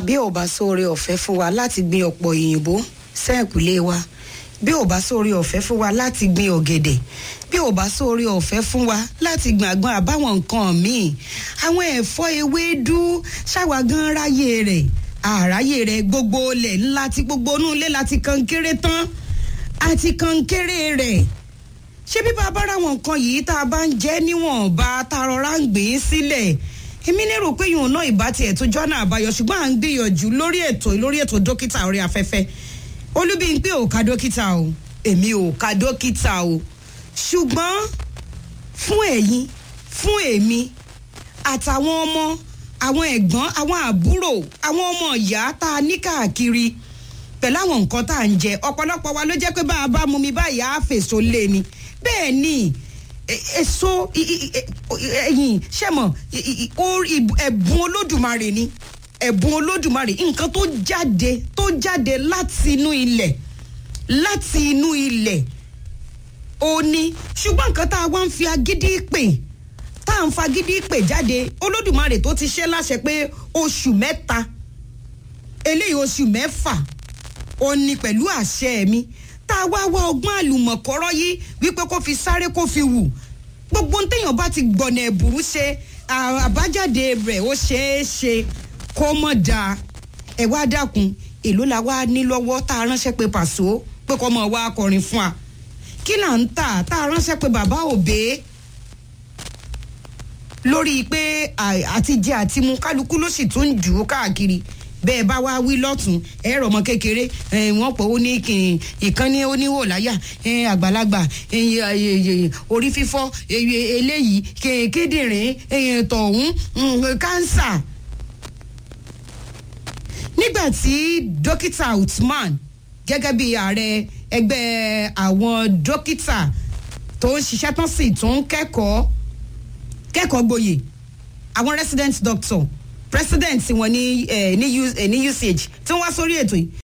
bí ò bá sóore ọ̀fẹ́ fún wa láti gbin ọ̀pọ̀ òyìnbó sẹ́ẹ̀kùlé wa bí ò bá sóore ọ̀fẹ́ fún wa láti gbin ọ̀gẹ̀dẹ̀ bí ò bá sóore ọ̀fẹ́ fún wa láti gbin àgbọn àbáwọn nǹkan míì àwọn ẹ̀fọ́ ewédú ṣáwa gan ráyè rẹ̀ àráyè rẹ̀ gbogbo ilẹ̀ ńlá tí gbogbo inú ilé láti kan kéré tán àti kan kéré rẹ̀ ṣé bí bàbá ra àwọn nǹkan yìí tá a bá ń jẹ́ níwọ̀nba tá a rọra ń gbìn ín sílẹ̀ èmi lérò pé yòówù náà ìbá tiẹ̀ tó jọ́nà àbáyọ ṣùgbọ́n à ń gbìyànjú lórí ètò lórí ètò dókítà orí afẹ́fẹ́ olúbíńpé ò ka dókítà o èmi ò ka dókítà o ṣùgbọ́n fún ẹ̀yin fún èmi àtàwọn ọmọ àwọn ẹ̀gbọ́n àwọn àbúrò àwọn ọmọ ìyá tá a ní káàkiri pẹ̀lú àwọn nǹkan tá à ń jẹ ọ̀pọ̀lọpọ̀ wa ló jẹ́ pé bá a bá mu mi báyìí á fèso lé ni bẹ́ẹ̀ ni èso ẹ̀yìn ṣẹ̀mọ̀ ẹ̀bùn olódùmarè ni ẹ̀bùn olódùmarè nǹkan tó jáde tó jáde láti inú ilẹ̀ láti inú ilẹ̀ ó ní ṣùgbọ́n nǹkan tá a wá ń fi agídí pè tá à ń fagídí pè jáde olódùmarè tó ti ṣe láṣẹ pé oṣù mẹ́ta eléyìí oṣù mẹ́fà ó ní pẹ̀lú àṣẹ mi tá a wá wá ọgbọ́n àlùmọ̀kọ́rọ́ yìí wípé kó fi sáré kó fi wù gbogbo ń téèyàn bá ti gbọ̀nà ẹ̀bùrú ṣe àbájáde rẹ̀ ó ṣeé ṣe kó mọ̀ dáa ẹ̀ wá dákun èló la wá ní lọ́wọ́ tá a ránṣẹ́ pé pàṣọ pé kó mọ̀ wá akọrin fún wa kí là ń tà tá a ránṣẹ́ pé bàbá òbé lórí pé àtijẹ àti mu kálukú ló sì tún jù ú káàkiri bẹ́ẹ̀ bá wá wí lọ́tún ẹ̀rọ ọmọ kékeré wọ́n pọ̀ ó ní ìkànnì oníwò láyà àgbàlagbà orí fífọ́ eléyìí kíndìnrín tọ̀hún kánsà. nígbà tí dókítà Uthman gẹ́gẹ́ bí ààrẹ ẹgbẹ́ àwọn dókítà tó ń ṣiṣẹ́ tán sì tó ń kẹ́kọ̀ọ́ kẹ́kọ̀ọ́ gboyè àwọn resident doctor president wọn ní ní usage tí wọ́n wá sórí ètò yìí